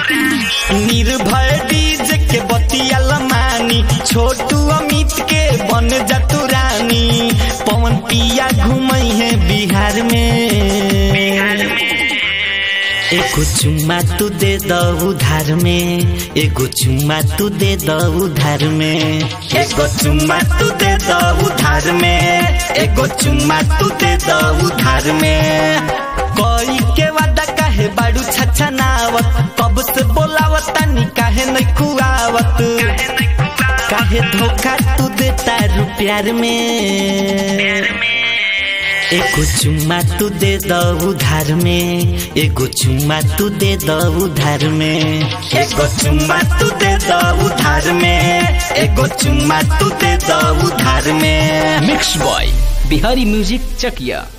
निर्भय DJ के बतिया लमानी छोटू अमित के बन जा तू रानी पवन पिया घूमई है बिहार में एगो चुम्मा तू दे द उधार में एगो चुम्मा तू दे द उधार में एगो चुम्मा तू दे द उधार में एगो चुम्मा तू दे द उधार में कोई के वादा काहे बाड़ू छछा नावत कब से बोलावत तानी काहे नहीं खुआवत काहे धोखा तू देता रू प्यार में एगो चुम्मा तू दे द उधार में एगो चुम्मा तू दे द उधार में एगो चुम्मा तू दे द उधार में एगो चुम्मा तू दे द उधार में mix by Bihari music Chakiya